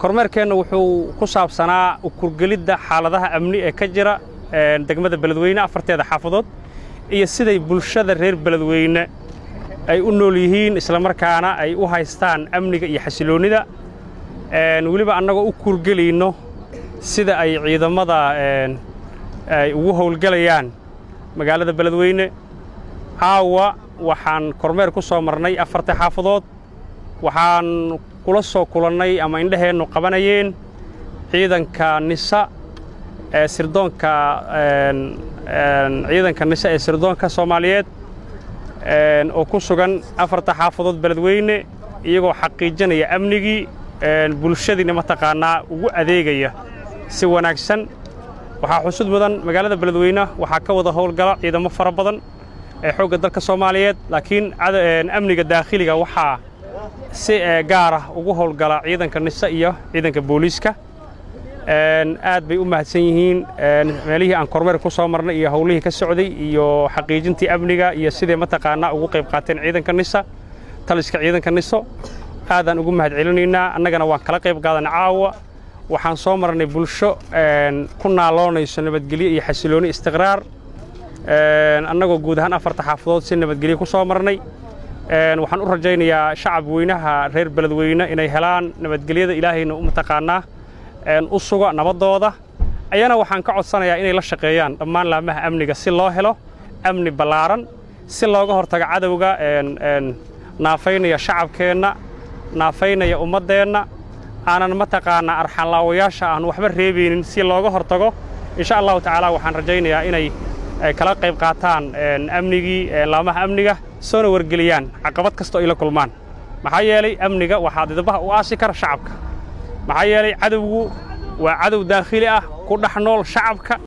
kormeerkeenna wuxuu ku saabsanaa ukurgelidda xaaladaha amni ee ka jira degmada beledweyne afarteeda xaafadood iyo siday bulshada reer beledweyne ay u nool yihiin islamarkaana ay u haystaan amniga iyo xasiloonnida weliba annagoo u kurgelayno sida ay ciidamada ay ugu howlgelayaan magaalada beledweyne caawa waxaan kormeer ku soo marnay afarta xaafadood waxaan kula soo kulannay ama indhaheennu qabanayeen ciidanka nisa ee sirdoonka ciidanka nisa ee sirdoonka soomaaliyeed oo ku sugan afarta xaafadood beledweyne iyagoo xaqiijinaya amnigii bulshadiina mataqaannaa ugu adeegaya si wanaagsan waxaa xusud mudan magaalada beledweyne waxaa ka wada howlgala ciidamo fara badan ee xoogga dalka soomaaliyeed laakiin amniga daakhiliga waxaa si gaar ah ugu howlgala ciidanka nise iyo ciidanka booliiska aad bay u mahadsan yihiin meelihii aan kormeer ku soo marnay iyo howlihii ka socday iyo xaqiijintii amniga iyo siday mataqaannaa ugu qayb qaateen ciidanka nisa taliska ciidanka niso aadaan ugu mahad celinaynaa annagana waan kala qayb qaadan caawa waxaan soo marnay bulsho ku naaloonayso nabadgelyo iyo xasilooni istiqraar annagoo guud ahaan afarta xaafadood si nabadgelyo ku soo marnay waxaan u rajaynayaa shacab weynaha reer beledweyne inay helaan nabadgelyada ilaahayna u mataqaannaa u suga nabaddooda ayana waxaan ka codsanayaa inay la shaqeeyaan dhammaan laamaha amniga si loo helo amni ballaaran si looga hortago cadowga naafaynaya shacabkeenna naafaynaya ummaddeenna aanan mataqaannaa arxanlaawayaasha aan waxba reebaynin si looga hortago insha allahu tacaala waxaan rajaynayaa inay kala qayb qaataan amnigii laamaha amniga soona wargeliyaan caqabad kastoo ay la kulmaan maxaa yeelay amniga waxaa didabaha u aasi kara shacabka maxaa yeelay cadowgu waa cadow daakhili ah ku dhex nool shacabka